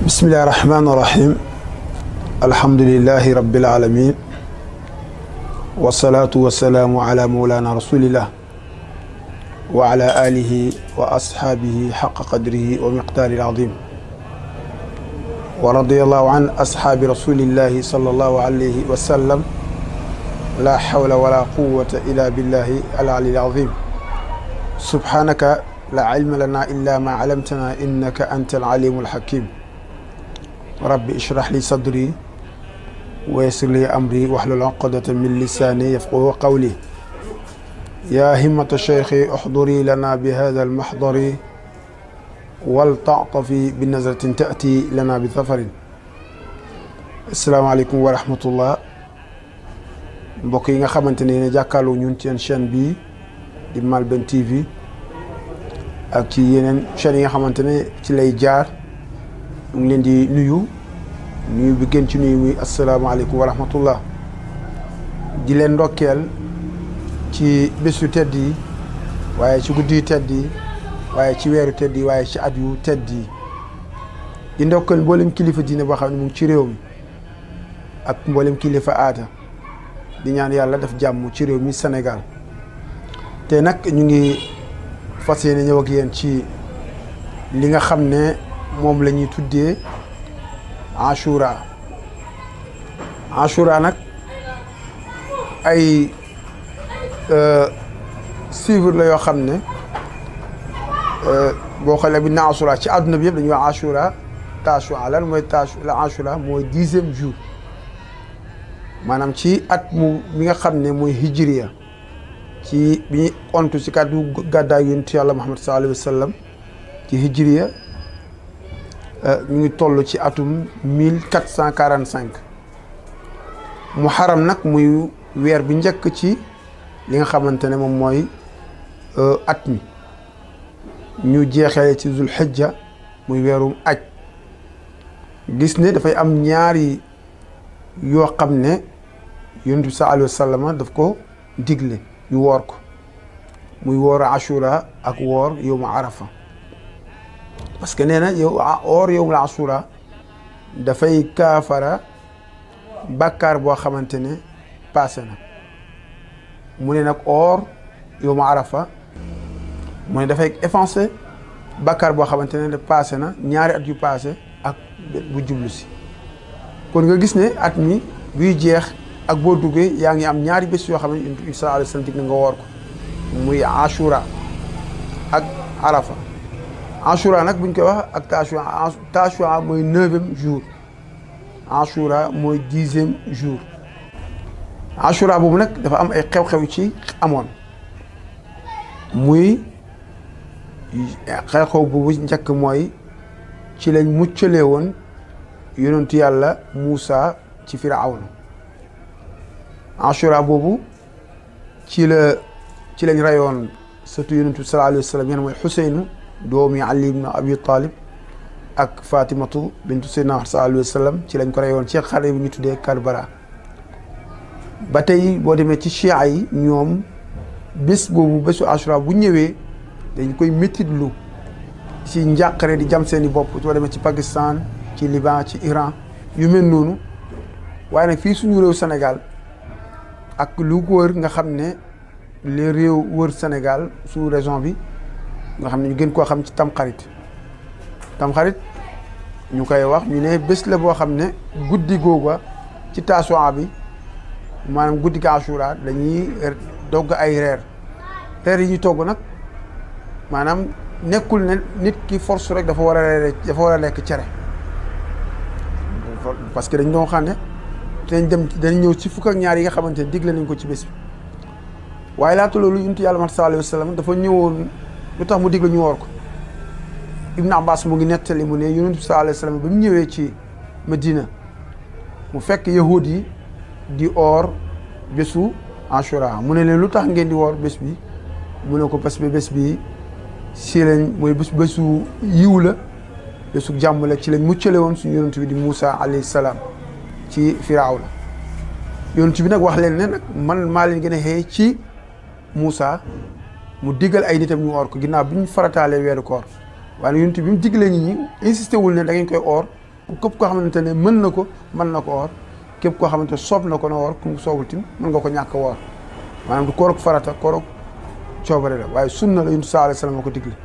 bismillahi rahmaani rahim alhamdulilahi rabbil alamin wasalaatu wasalaamu ala mawlana rasulillah wa ala alihi wa ashaabihi xaqa qadrihi wa miqdaari alazim wa radiallahu an ashaabi rasulillahi sallallahu alayhi wa sallam la hawla wala quwata illa billahi alali alazim subhanaka la ilma lana illa ma alamtana innaka anta alalimu alhakim rabbi ishrah li sadri wa yassir li amri wahlul uqdatan min lisani yafqahu qawli ya himmata cheikhi uhduri lana bi hada almahdari waltatafi bi nazratin taati lana bi safarin asalaamaaleykum wa rahmatullah mbokk yi nga xamante ne ne jàkkaarloo ñun ci seen chaîne bii di Malben TV ak ci yeneen chaîne yi nga xamante ne ci lay jaar ñu ngi leen di nuyu nuyu bi gën ci nuyu muy asalaamaaleykum wa rahmatullah di leen ndokkeel ci bés yu tedd yi waaye ci guddi yu tedd yi waaye ci weeru tedd yi waaye ci at yu tedd yi di ndokkeel mboolem kilifa diine boo xam ne mu ngi ci réew mi ak mboolem kilifa aada di ñaan yàlla def jàmm ci réew mi Sénégal te nag ñu ngi fas yéene ñëw ak yéen ci li nga xam ne moom la ñuy tuddee Ashura Ashura nag ay suivre la yoo xam ne boo xoolee bi na Ashura ci àdduna bi yëpp dañuy wax Ashura Tashua lan mooy Tash la Ashura mooy dixième jour maanaam ci at mu mi nga xam ne mooy hijriya ci bi ñu ontu ci kàddu gàddaay yonent yàlla Muhammad sallallahu alayhi wa sallam ci hijriya ñu ngi toll ci atum mille quatre cent quarante cinq muharram nag muy weer bi njëkk ci li nga xamante ne moom mooy at mi ñu jeexee ci zul xijja muy weerum aj gis ne dafay am ñaari yoo xam ne yonent bi sallallahu alayhi wa sallam daf ko digle ñu woor ko muy woor ashura ak woor yowmu arafa parce que nee na yow woor yowmul ashura dafay kaafara bàkkaar boo xamante ne passé na mu ne nag oor yowmu arafa mu ne dafay effacé bàkkaar boo xamante ne passé na ñaari at yu passé ak bu jublu si kon nga gis ne at mi buy jeex ak boo duggee yaa ngi am ñaari bés yoo xam ne yonent bi sallallahu alayhi wa sallam dig na nga woor ko muy ashura ak arafa ashura nag buñ koy wax ak tashua tashua mooy neuvième jour ashura mooy dixième jour ashura boobu nag dafa am ay xew-xew ci amoon muy xew-xew boobu njëkk mooy ci lañ muccalee woon yonentu yàlla Muusa ci Firawna ashura boobu ci la ci lañ rayoon surtout yonentu sallallahu alayhi wa sallam yéen mooy Xuseynu doomi Ali ibn Abi Talib ak Fatimatu bintu Seydina sallallahu alayhi wa sallam ci lañ ko rayoon ci xare bi ñu tuddee Karbala ba tey boo demee ci chia yi ñoom bés boobu bésu ashura bu ñëwee dañ koy méttitlu ci njàqare di jam seeni bopp soo demee ci Pakistan ci Liban ci Iran yu mel noonu waaye nag fii suñu réew Sénégal ak lu ko wër nga xam ne les réew wër Sénégal sous région bi nga xam ne ñu gën koo xam ci tamxarit tamxarit ñu koy wax ñu ne bés la boo xam ne guddi googa ci taasuwaa bi maanaam guddi ga Ashura dañuy dogg ay reer reer yi ñu togg nag maanaam nekkul ne nit ki force rek dafa war a reere dafa war a lekk cere parce que dañ doon xam ne dañ dem dañ ñëw ci fukk ak ñaar yi nga xamante ne digle nañ ko ci bés bi waaye laata loolu yonent yàlla Muhammad sallallahu alayhi wa sallam dafa ñëwoon lu tax mu digle ñu woor ko Ibn Abbas mu ngi nettali mu ne yonent bi sallallahu alayhi wa sallam ba mu ñëwee ci Medina mu fekk yahud yi di oor bésu Ashura mu ne leen lu tax ngeen di woor bés bi mu ne ko parce que bés bi si lañ mooy bés bésu yiw la bésu jàmm la ci lañ muccale woon suñu yonent bi di Moussa alayhi salaam ci Firawna yonent bi nag wax leen ne nag man maa leen gën a xëy ci Moussa mu diggal ay nitam ñu oor ko ginnaaw bi ñu farataalee weeru koor waaye yonent bi mu diggalee nit ñi insisté wul ne da ngeen koy oor képp koo xamante ne mën na ko mën na ko woor képp koo xamante ne soob na ko na woor ku mu soobul tim mën nga ko ñàkk woor maanaam du koorog farata koorog coobare la waaye sunna la yuntu saa alayhi salaam moo ko digle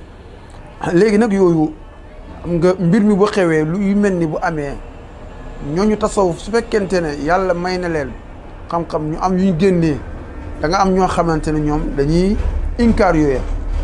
léegi nag yooyu nga mbir mi bu xewee lu yu mel ni bu amee ñooñu tasawuf su fekkente ne yàlla may na leen xam-xam ñu am yu ñu génnee da nga am ñoo xamante ne ñoom dañuy inkaar yooya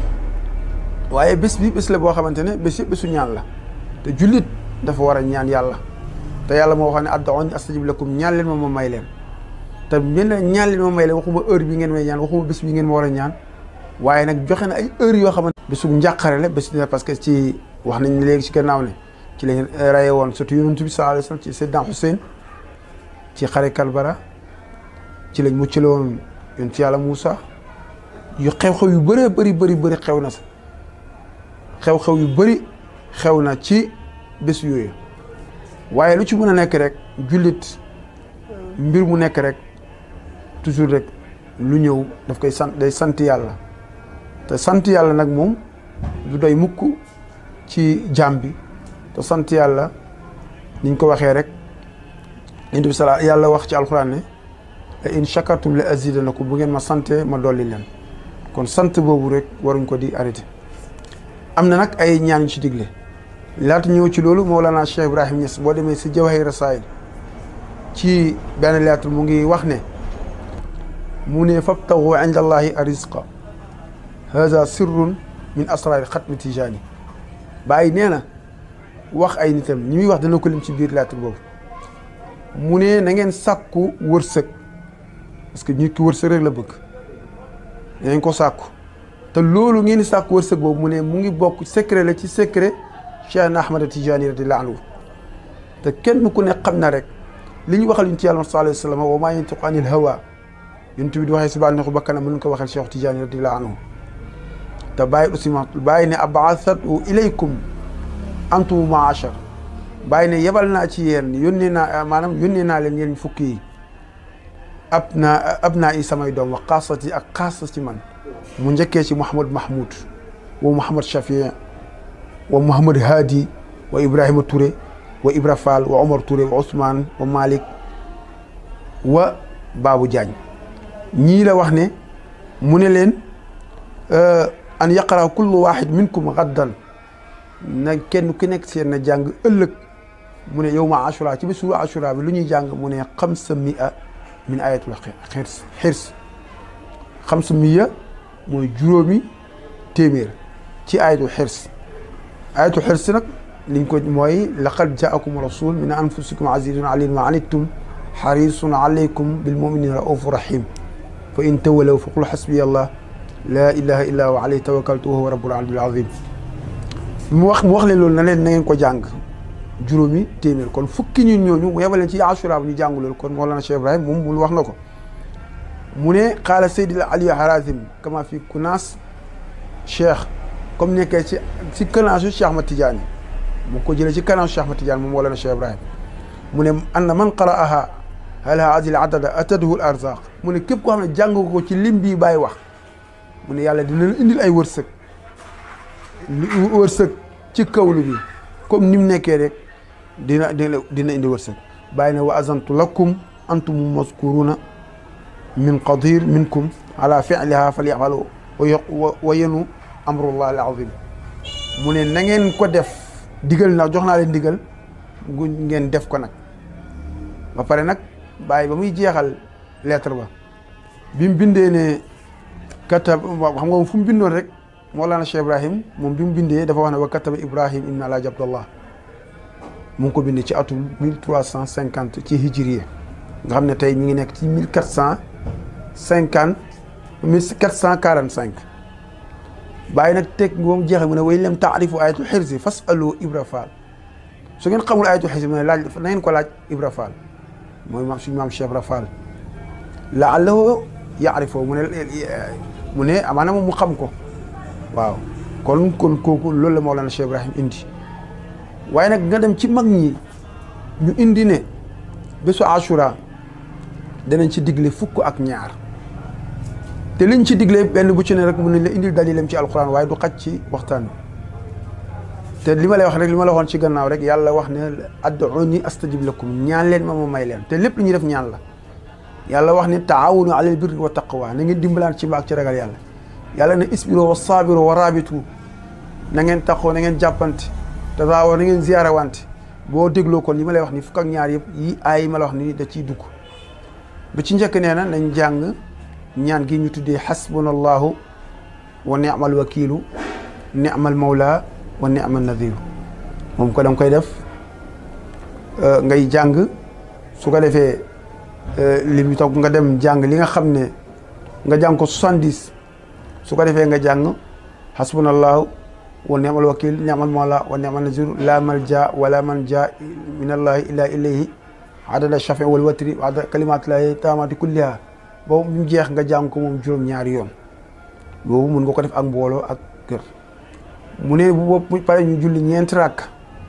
waaye bés bi bés la boo xamante ne bés yëpp bésu ñaan la te jullit dafa war a ñaan yàlla te yàlla moo wax ne ad'uuni astajib lakum ñaan leen ma ma may leen te mel ne ñaan leen ma may leen waxuma heure bi ngeen may ñaan waxuma bés bi ngeen ma war a ñaan waaye nag joxe na ay heure yoo xamante bésu njàqare la bés dina parce que ci wax nañ léegi ci gannaaw ne ci lañ raye woon surtout yonent bi sallallahu alayhi wasallam ci Seydina Hussein ci xare Kalbara ci lañ muccale woon yonent yàlla Moussa yu xew-xew yu bëree bëri bëri bëri xew na sa xew-xew yu bëri xew na ci bés yooyu waaye lu ci mën a nekk rek jullit mbir mu nekk rek toujours rek lu ñëw daf koy sant day sant yàlla te sant yàlla nag moom du doy mukk ci jaam bi te sant yàlla niñ ko waxee rek indi bi sala yàlla wax ci alxuraan ne la in shakartum la azidanakum bu ngeen ma sante ma dolli leen kon sant boobu rek waruñ ko di arrêté am na nag ay ñaan yu ci digle laata ñëw ci loolu Mawlana Cheikh Ibrahim Niass boo demee si Jawahir Rasail ci benn lettre mu ngi wax ne mu ne fabtagu inda allahi arizqa hada sirrun min asraari xatmi tijaani bàyyi nee na wax ay nitam ñi muy wax dana ko lim ci biir lettre boobu mu ne na ngeen sàkku wërsëg parce que nit ki wërsëg rek la bëgg na ngeen ko sàkku te loolu ngeen di sàkku wërsëg boobu mu ne mu ngi bokk secret la ci secret Cheikh na Ahmad Tijaani radiyallaahu anhu te kenn ku ne xam na rek li ñu waxal yonent Yàlla sallallaahu alayhi wa sallam wa maa yantiqu anil hawaa yonent bi di waxee si bànneexu bakkanam mën ko waxal Cheikh Tijaani radiyallaahu anhu te bàyyi aussi ma bàyyi ne abaasatu ilaykum antum maachar bàyyi ne yebal naa ci yéen yónnee naa maanaam yónnee naa leen yéen fukki yi ab naa ab naa i samay doom wa xaasati ak xaasa ci man mu njëkkee ci Mouhamad Mahmoud wa Mouhamad Shafii wa Mouhamad Hadi wa Ibrahima Touré wa Ibra Fall wa Omar Touré wa Ousmane wa Malick wa Babou Diagne ñii la wax ne mu ne leen an yaqara kullu waxid minkum gaddan na kenn ku nekk seen na jàng ëllëg mu ne yow ma ashura ci bésu ashura bi lu ñuy jàng mu ne xamsa mia min ayatul xirs xirs xamsa mia mooy juróomi téeméer ci ayatul xirs ayatul xirs nag liñ ko mooy laqad jaakum rasul min anfusikum azizun alaykum ma anittum xarisun alaykum bil muminina raufu rahim fa in tawalaw fa qul xasbiya allah laa ilaha illa wa alayhi tawakkaltu wa huwa rabbul aliyyil azim mu wax mu wax leen loolu na leen na ngeen ko jàng juróomi téeméer kon fukki ñun ñooñu mu yebaleen ci ashura bu ñu jàng loolu kon Mawlana Cheikh Ibrahim moom mu wax na ko mu ne xaala Seydil Ali Harazim kama fi kunaas Cheikh comme nekkee ci ci kanaasu Cheikh Ahmad Tidiane mu ko jëlee ci kanaasu Cheikh Ahmad Tidiane moom Mawlana Cheikh Ibrahim mu ne anna man qara'aha halaha adil adada atadhu al arzaq mu ne képp koo xam ne jàng ko ci lim bii bàyyi wax mu ne yàlla dina la indil ay wërsëg wërsëg ci kawlu bi comme ni mu nekkee rek dina dina dina indi wërsëg bàyyi ne wa azantu lakum antum mazkuruna min qadir minkum ala fi'liha falyafalu wa yenu amrullah al azim mu ne na ngeen ko def digal na jox naa leen digal gu ngeen def ko nag ba pare nag bàyyi ba muy jeexal lettre ba bi mu bindee ne katab xam nga fu mu bindoon rek Mawlana Cheikh Ibrahim moom bi mu bindee dafa wax ne wa kataba Ibrahim ibn Alaaji Abdallah mu ngi ko bindee ci atum mille trois cent cinquante ci hijriye nga xam ne tey mi ngi nekk ci mille quatre cent cinquante mille quatre cent quarante cinq bàyyi nag teg moom jeexee mu ne way lem taarifu ayatul xirsi fasalu Ibra Fall su ngeen xamul ayatul xirsi mu ne laaj na ngeen ko laaj Ibra Fall mooy maam suñu maam Cheikh Ibra Fall laallahu yaarifoo mu ne mu ne amaana moom mu xam ko waaw kon kon kooku loolu la Mawlana Cheikh Ibrahim indi waaye nag nga dem ci mag ñi ñu indi ne bésu Ashura danañ ci digle fukk ak ñaar te liñ ci digle benn bu ci ne rek mun nañ la indil dalilam ci alquran waaye du xaj ci waxtaan te li ma lay wax rek li ma la waxoon ci gannaaw rek yàlla wax ne ad'uuni astajib lakum ñaan leen ma ma may leen te lépp lu ñuy def ñaan la yàlla wax ne taawunu alal birri wa taqwa na ngeen dimbalaan ci mbaax ci ragal yàlla yàlla ne isbiro wa saabiro wa rabitu na ngeen taxoo na ngeen jàppante te daawoo na ngeen ziyaara wante boo dégloo kon li ma lay wax ni fukk ak ñaar yëpp yi aay yi ma la wax ni da ciy dugg bu ci njëkk nee na nañ jàng ñaan gi ñu tuddee xasbunallahu wa ni'mal wakiilu ni'mal mawla wa ni'mal nadiru moom ko danga koy def ngay jàng su ko defee li mu toog nga dem jàng li nga xam ne nga jàng ko soixante-dix su ko defee nga jàng xasbunallahu wa ni'mal wakil ni'mal mawla wa ni'mal nadiru la malja wala manja min allahi illa ilayhi adada shafi wal watri wa adada kalimatillahi taamati kulliha boobu mu jeex nga jàng ko moom juróom-ñaari yoon boobu mun nga ko def ak mbooloo ak kër mu ne bu bopp pare ñu julli ñeenti rakk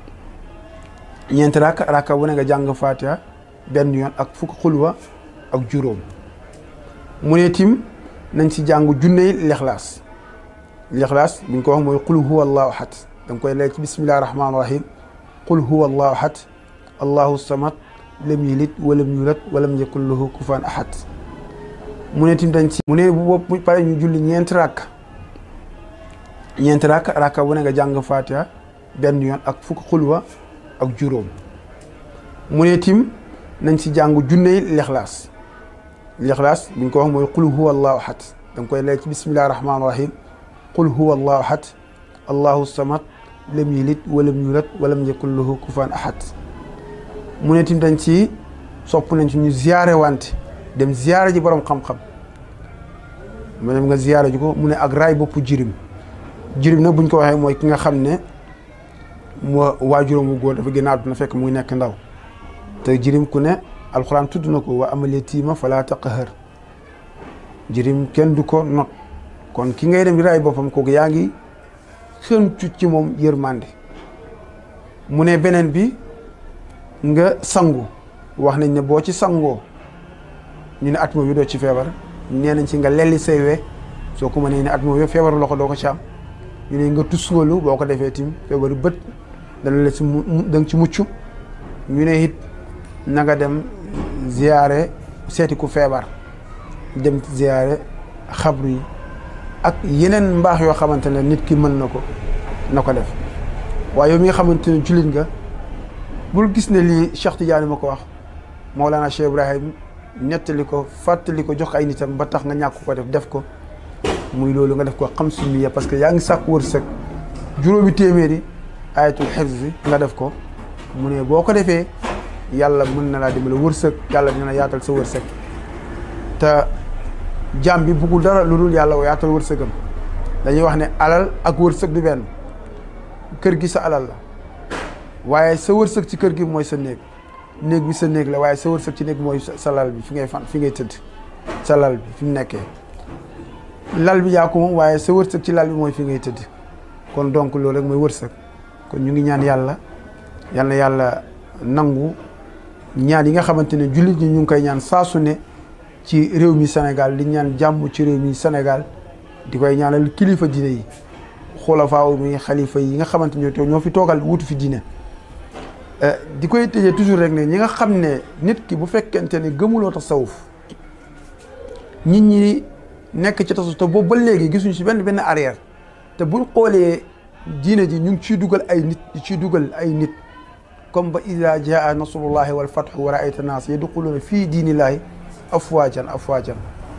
ñeenti rakk rakka bu ne nga jàng fatiha benn yoon ak fukk xulwa ak juróom mu ne tim nañ si jàng junney lexlaas lexlaas buñ ko wax mooy qul huwa allahu ahad da nga koy lay ci bismillahi rahmaani rahim qul huwa allahu ahad allahu samad lam yalid walam yulad walam yakun lahu kufuwan ahad mu ne tim dañ si mu ne bu bopp pare ñu julli ñeenti rakk ñeenti rakk rakka bu ne nga jàng fatiha benn yoon ak fukk xulwa ak juróom mu ne tim nañ si jàng junney lexlaas lexlaas buñ ko wax mooy qul huwa allahu ahad da nga koy lay ci bismillahi rahmaani rahim qul huwa allahu ahad allahu samad lam yalid walam yulad walam yakun lahu kufuwan ahad mu ne tim dañ ci sopp nañ ci ñu ziyaare wante dem ziyaare ji borom xam-xam mu ne nga ziyaare ji ko mu ne ak raay boppu jirim jirim nag buñ ko waxee mooy ki nga xam ne moo waajuram wu góor dafa génn àdduna fekk muy nekk ndaw te jirim ku ne alxuraan tudd na ko wa amal yatiima falaa taqhar jirim kenn du ko not kon ki ngay dem di raay boppam kooku yaa ngi xëncu ci moom yërmande mu ne beneen bi nga sangu wax nañ ne boo ci sangoo ñu ne at moom bi doo ci feebar nee nañ ci nga lelli say we soo ko mënee ne at moom yëpp feebaru loxo doo ko ci am ñu ne nga tusngalu boo ko defee tim feebaru bët dana la ci mu da nga ci mucc ñu ne it na nga dem ziyaare seeti ku feebar dem ziyaare xabru yi ak yeneen mbaax yoo xamante ne nit ki mën na ko na ko def waaye yow mi nga xamante ne jullit nga bul gis ne lii Cheikh Tidiane ma ko wax Mawlana Cheikh Ibrahim nettali ko fàttali ko jox ay nitam ba tax nga ñàkk ko def def ko muy loolu nga def ko xam sumiya parce que yaa ngi sàkk wërsëg juróomi téeméeri ayatul xifz nga def ko mu ne boo ko defee yàlla mën na laa dimbale wërsëg yàlla dina yaatal sa wërsëg te jaam bi buggul dara lu dul yàlla yaatal wërsëgam dañuy wax ne alal ak wërsëg du benn kër gi sa alal la waaye sa wërsëg ci kër gi mooy sa néeg néeg bi sa néeg la waaye sa wërsëg ci néeg mooy sa lal bi fi ngay fan fi ngay tëdd sa lal bi fi mu nekkee lal bi yaa ko moom waaye sa wërsëg ci lal bi mooy fi ngay tëdd kon donc loolu rek mooy wërsëg kon ñu ngi ñaan yàlla yal na yàlla nangu ñaan yi nga xamante ne jullit ñi ñu ngi koy ñaan saa su ne ci réew mi Sénégal di ñaan jàmm ci réew mi Sénégal di koy ñaanal kilifa diine yi xulafaa mi xalifa yi nga xamante ñoo ñoo fi toogal wutu fi diine di koy tëjee toujours rek ne ñi nga xam ne nit ki bu fekkente ne gëmuloo tasawuf nit ñi nekk ci tasawuf te boobu ba léegi gisuñu si benn benn arrière te buñ xoolee diine ji ñu ngi ciy dugal ay nit di ciy dugal ay nit comme ba ida jaa nasrullahi wal fathu wa raayta naas yadxuluuna fii diinillahi afwaajan afwaajan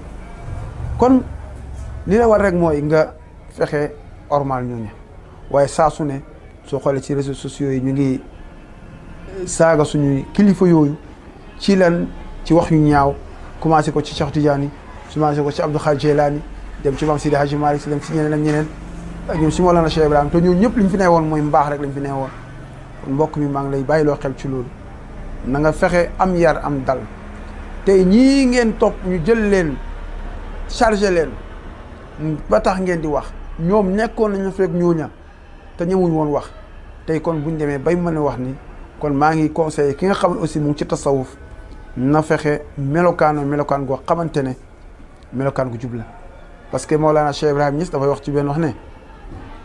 kon li la war rek mooy nga fexe ormal ñooñu waaye saa su ne soo xoolee ci réseaux sociaux yi ñu ngi saaga suñuy kilifa yooyu ci lan ci wax yu ñaaw commencé ko ci Cheikh Tidiane commencé ko ci Abdou Khadir Jeylaani dem ci Maam Sidi Hadji Malick si dem ci ñeneen ak ñeneen ak ñoom si Mawlana Cheikh Ibrahima te ñooñu ñëpp li ñu fi nee woon mooy mbaax rek lañ fi nee woon kon mbokk mi maa ngi lay bàyyiloo xel ci loolu na nga fexe am yar am dal tey ñii ngeen topp ñu jël leen chargé leen ba tax ngeen di wax ñoom nekkoon nañu fekk ñooña te ñemuñ woon wax tey kon buñ demee bay mën a wax ni kon maa ngi conseillé ki nga xam ne aussi mu ngi ci tasawuf na fexe melokaano melokaan goo xamante ne melokaan gu jub la parce que Mawlana Cheikh Ibrahim Niass dafay wax ci benn wax ne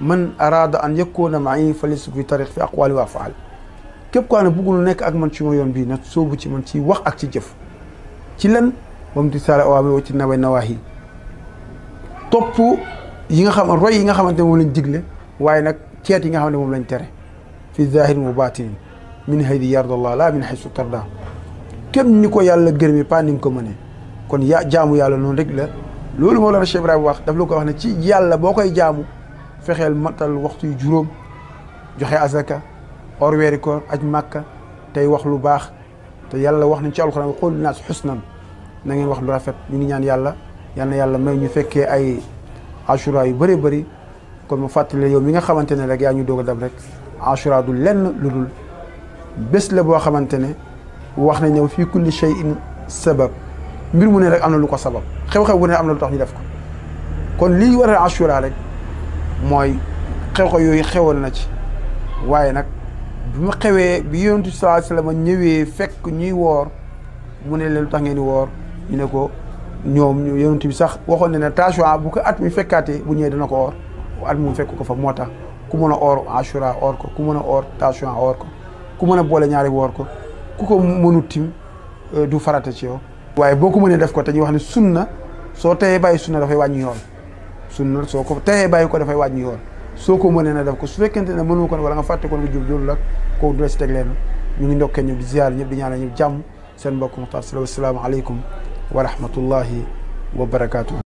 man arada an yakuna ma'i falisuk fi tariq fi aqwali wa afaal képp koo xam ne bëggul nekk ak man ci ma yoon bii na soobu ci man ci wax ak ci jëf ci lan ba mu di saala awaamir wa ci naway nawaahi topp yi nga xam roy yi nga xamante ne moom lañ digle waaye nag ceet yi nga xam ne moom lañ tere fi zahirin wa batinin min haydi yardallah la min haysu tarda kenn ni ko yàlla gërëmi pas ni nga ko mënee kon ya jaamu yàlla noonu rek la loolu moo la Cheikh Ibrahima wax daf la ko wax ne ci yàlla boo koy jaamu fexeel matal waxtu yu juróom joxe azaka or weeri koor aj màkka tey wax lu baax te yàlla wax nañ ci alxuraan qul naas xusnan na ngeen wax lu rafet ñu ngi ñaan yàlla yal na yàlla may ñu fekkee ay ashura yu bëree bëri kon ma fàttali yow mi nga xamante ne rek yaa ñu doog a dem rek ashura du lenn lu dul bés la boo xamante ne wax nañ ne fii kulli shay'in sabab mbir mu ne rek am na lu ko sabab xew-xew bu ne am na lu tax ñu def ko kon lii waral ashura rek mooy xew-xew yooyu xewoon na ci waaye nag bi mu xewee bi yonent bi sallallahu alayhi wasallam ñëwee fekk ñuy woor mu ne leen lu tax ngeen di woor ñu ne ko ñoom yonent bi sax waxoon ne ne Tasuwaa bu ko at mi fekkaatee bu ñëwee dana ko oor at mu fekk ko fa moo tax ku mën a oor Ashura oor ko ku mën a oor Tasuwaa oor ko ku mën a boole ñaari woor ko ku ko mënut tim du farata ci yow. waaye boo ko mënee def ko te ñu wax ne sunna soo teyee bàyyi sunna dafay wàññi yoon sunna soo ko teyee bàyyi ko dafay wàññi yoon soo ko mënee na def ko su fekkente ne mënu ko wala nga fàtte ko nga jub loolu la kooku du la si teg leen ñu ngi ndokkee ñëpp di ziar ñëpp di ñaanal ñëpp jàmm seen mbokk Muxtaar Sylla wassalaamu aleykum wa rahmatullahi wa barakaatu.